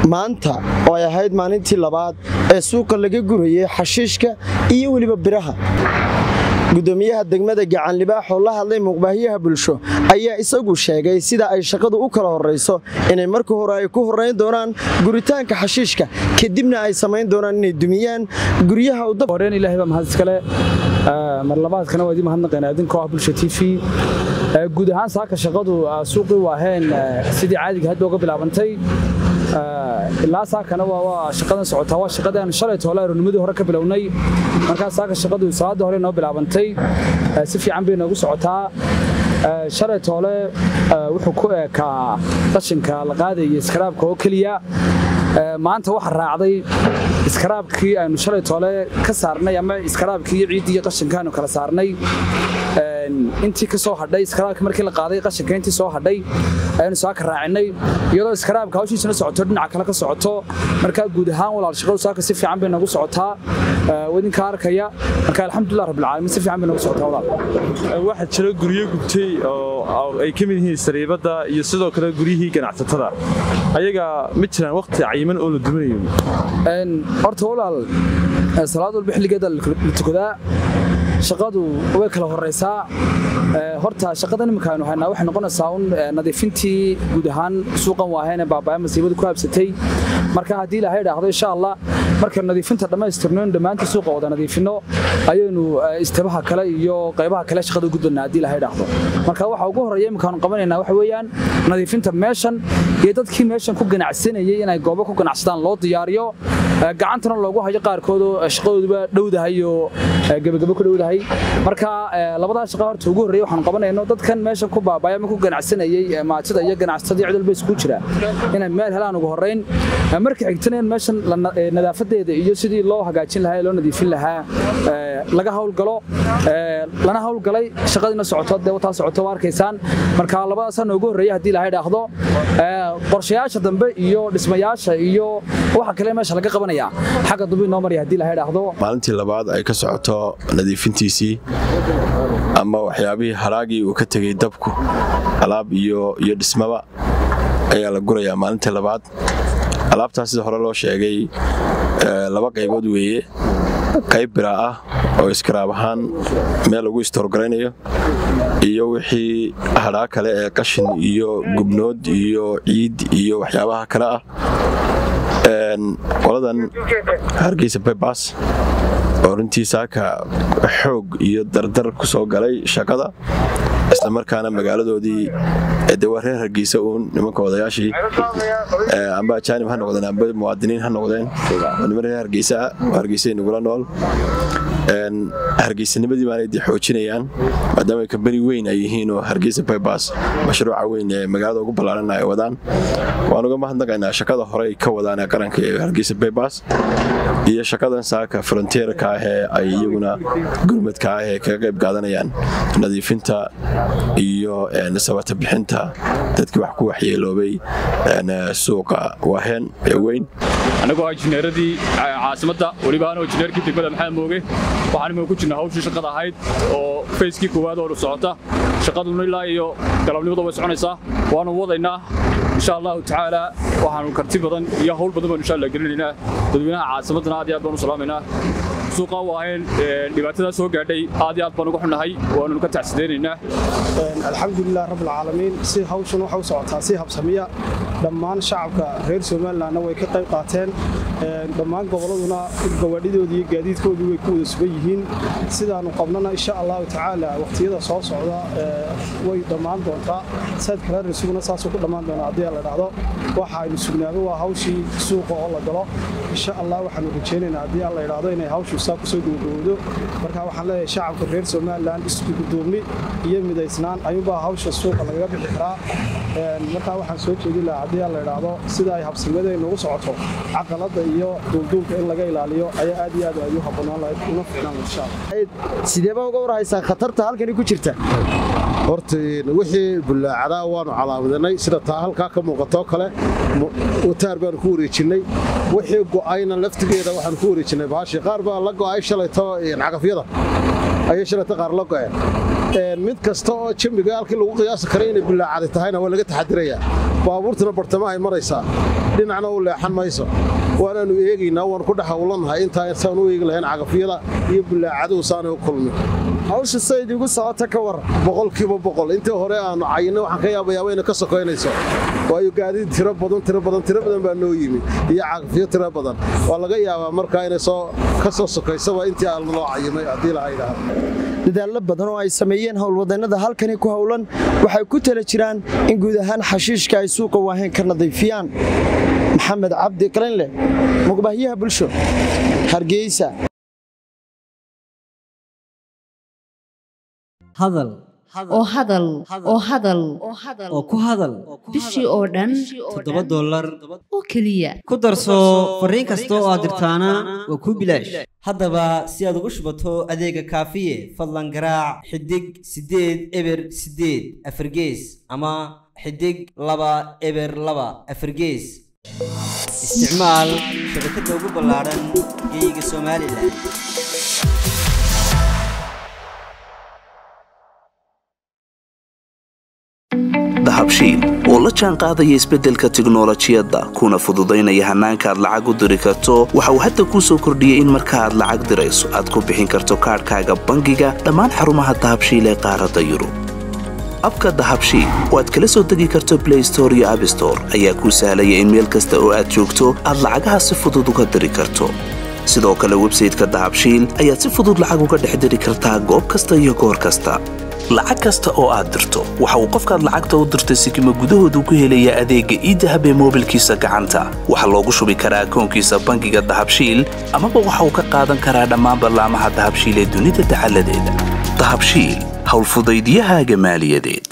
maanta oo ay ahayd maalintii labaad ee suuqa laga gurayay xashiishka iyo weliba biraha gudoomiyaha degmada gacanlibaax oo la hadlay muuqbaahiyaha bulsho ayaa isagu sheegay sida ay shaqadu u kala horayso inay marka hore ay ku horayn doonaan guritaanka xashiishka kadibna ay samayn doonaan inay dumiyaan guryaha horeen ilaahay baa mahad iskale mar labaadkana waa idin mahadnaqaynaa idinkoo ah bulsha t v guud ahaan saaka shaqadu suuqii waaheen sidii caadiga hadda uga bilaabantay ilaa saakana waa shaqadan socotaa waa shaqadii aanu shalay toole aroonimadii hore ka bilownay markaa saaka shaqadu salaada hore noo bilaabantay si fiican bay noogu socotaa shalay toole wuxuu ku eekaa qashinka la qaadaya iskaraabka oo keliya maanta waxa raacday iskaraabkii aynu shalay toole ka saarnay ama iskaraabkii iyo ciiddii iyo qashinka aynu kala saarnay intii ka soo hadhay iskaraabkii markii la qaaday qashinka intii soo hadhay ayaynu saaka raacinay iyadoo iskaraabka hawshiisana socoto dhinaca kale ka socoto markaa guud ahaan walaal shaqadu saaka si fiican bay noogu socotaa idinka arkaya marka alxamdulilah rabbilcaalamiin si fiican bay noogu socotaa walaal waxaa jira guryo gubtay oo ay ka mid yihiin sariibadda iyo sidoo kale guryihii ganacsatada ayaga ma jiraan waqti cayiman oo la duminayo horta walaal salaad walba xilligeeda la tukadaa shaqadu way kala horaysaa horta shaqadan iminka aynu haynaa waxay noqonaysaa un nadiifintii guud ahaan suuqan waaheen ee baabaya masiibadu ku habsatay marka haddii ilaahay dhaahdo insha allah markaynu nadiifinta dhammaystirno in dhammaantii suuqa wada nadiifinno ayaynu istabaha kale iyo qaybaha kale shaqada u gudbanaa haddii ilaahay dhaahdo marka waxa ugu horreeya iminkaanu qabanaynaa waxa weeyaan nadiifinta meeshan iyo dadkii meeshan ku ganacsanayay inay goobo ku ganacsadaan loo diyaariyo gacantana loogu hayo qaarkoodoo shaqadooduba dhowdahay oo gebagabo ku dhowdahay marka labadaa shaqa horta ugu horreeya waxaanu qabanayno dadkan meesha ku baabaya ama ku ganacsanayay maatida iyo ganacsatadii cid walba isku jira inay meel helaan ugu horrayn marka xigtana in meeshan nadaafadeeda iyo sidii loo hagaajin lahaa ee loo nadiifin lahaa laga hawlgalo lana hawlgalay shaqadiina socoto dee wataa socoto waa arkaysaan marka labadaasaa noogu horreeya haddii ilaahay dhaahdo qorshayaasha dambe iyo dhismayaasha iyo waxa kale meesha laga qabanaya xagga dambe inoo maraya haddii ilaahay dhaahdo maalintii labaad ay ka socoto nadiifintiisii ama waxyaabihii haraagii uu ka tegey dabku alaab iyo iyo dhismaba ayaa la gurayaa maalintii labaad alaabtaas sida hore loo sheegay laba qaybood weeye qayb biraa ah oo iskaraab ahaan meel lagu istoorgaraynayo iyo wixii hadhaa kale ee qashin iyo gubnood iyo ciid iyo waxyaabaha kale ah qoladan hargeysa baybas oo runtii saaka xoog iyo dardar ku soo galay shaqada islamarkaana magaaladoodii de waa reer hargeysa uun nimanka odayaashii amba ajaanib ha noqdeen amba muwaadiniin ha noqdeen oo niman reer hargeysa oo hargeysay nagula nool hargeysanimadii baanay de xoojinayaan maadaama kambani weyn ay yihiin oo hargeysa baybas mashruuca weyn ee magaalada ugu ballaaran ay wadaan waan uga mahadnaqaynaa shaqada hore ay ka wadaan ee qaranka ee hargeysa baybas iyo shaqadan saaka fronteerka ah ee ay iyaguna gurmadka ah ee kaga qayb qaadanayaan nadiifinta iyo sabata bixinta dadkii wax ku waxyeeloobay suuqa waaheen ee weyn annagoo ah injineeradii caasimadda weliba anoo injineerkii degmada maxamed mooge waxaan imika ku jirnaa hawshii shaqada ahayd oo fayskii koowaad oo socota shaqaduna ilaa iyo galabnimada way soconaysaa waanu wadaynaa insha allahu tacaala waxaanu karti badan iyo hawl badan baanu insha allah gelinaynaa dadweynaha caasimaddana aad iyo aad baanu salaamaynaa suuqa waaheen dhibaatadaa soo gaadhay aad iyo aad baan uga xunnahay waannu ka tacsidaynaynaa alxamdulilah rabbilcaalamiin si hawshan waxa u socotaa si habsamiya dhammaan shacabka reer somalilandna way ka qayb qaateen dhammaan gobolladuna gawaadhidoodii iyo gaadiidkoodii way ku wada sugan yihiin sidaannu qabnana insha allahu tacaala waqtiyada soo socda way dhammaan doontaa saad kala risuguna saasuu ku dhammaan doonaa haddii la dhahdo waxa aynu sugnaado waa hawshii suuqa oo la galo insha allah waxaanu rajaynaynaa haddii alla idhaahdo inay hawshu saa kusoo gabagabowdo marka waxaan leeyahay shacabka reer somaliland isku gudoomni iyo midaysnaan ayuunbaa hawsha suuqa lagaga bixi karaa markaa waxaan soo jeedin lahaa haddii alla idhaahdo sida ay habsamada inugu socoto caqaladda iyo duulduulka in laga ilaaliyo ayaa aad iyo aad ay u habboonaan lahayd una fiicnaan insha allah sideeba uga warhaysaa khatarta halkani ku jirta horta wixii bullaacadaa waanu calaamadinay sida taa halkaa ka muuqatoo kale wataar baanu ku wareejinnay wixii go'ayna laftigeeda waxaanu ku wareejinnay baashii qaar baa la go'ay shalayto cagafyada ayay shalayto qaar la go'een mid kasta oo jambiga halkii lagu qiyaasi karay inay bullaacadi tahayna waa laga taxadirayaa baabuurtuna bartamahay maraysaa dhinacna u leexan mayso waanaannu eegaynaa waan ku dhex hawlannahay intaa saan u eegi lahayn cagafyada iyo bullaacaduhu saanay u kulmin hawsha sayd igu socota ka waran boqolkiiba boqol intii hore aanu cayinay waxaan ka yaabayaaba inay ka sokaynayso waayo gaadiid tiro badan tiro badan tiro badan baa noo yimi iyo cagafyo tiro badan waa laga yaabaa markaa inay soo ka soo sokaysaba intii aan loo cayimay haddii laha yidhaahdo dadaallo badan oo ay sameeyeen howlwadannada halkani ku howlan waxay ku tala jiraan in guud ahaan xashiishka ay suuqa waahayn ka nadiifiyaan maxamed cabdi qalinleh muqbahyaha bulsho hargeysa hadal oo hadal oo hadal oo ku hadal bishii oo dhan toddoba dollar oo keliya ku darso fariin kasta oo aad dirtaana waa kuu bilaash haddaba si aad ugu shubato adeega kaafiye fadlan garaac xidig siddeed eber siddeed afargees ama xidig laba eber laba afargees isticmaal shabakadda ugu ballaadhan geeyiga somalilan dahabshiil oo la jaan qaadaya isbeddelka tiknolojiyadda kuna fududaynaya hannaanka aad lacag u diri karto waxa uu hadda kuu soo kordhiyey in marka aad lacag dirayso aad ku bixin karto kaadhkaaga bangiga dhammaan xarumaha dahabshiil ee qaaradda yurub abka dahabshiil oo aad kala soo degi karto blay store iyo abstore ayaa kuu sahlaya in meel kasta oo aad joogto aad lacagaha si fudud uga diri karto sidoo kale websayteka dahabshiil ayaad si fudud lacag uga dhex diri kartaa goob kasta iyo goor kasta lacag kasta oo aad dirto waxa uu qofkaad lacagta u dirtay sikima gudahoodu ku helayaa adeegga iidahab ee moobilkiisa gacanta waxaa loogu shubi karaa akoonkiisa bangiga dahabshiil amaba waxa uu ka qaadan karaa dhammaan ballaamaha dahabshiil ee dunida dacaladeeda dahabshiil howlfudaydiyahaaga maaliyadeed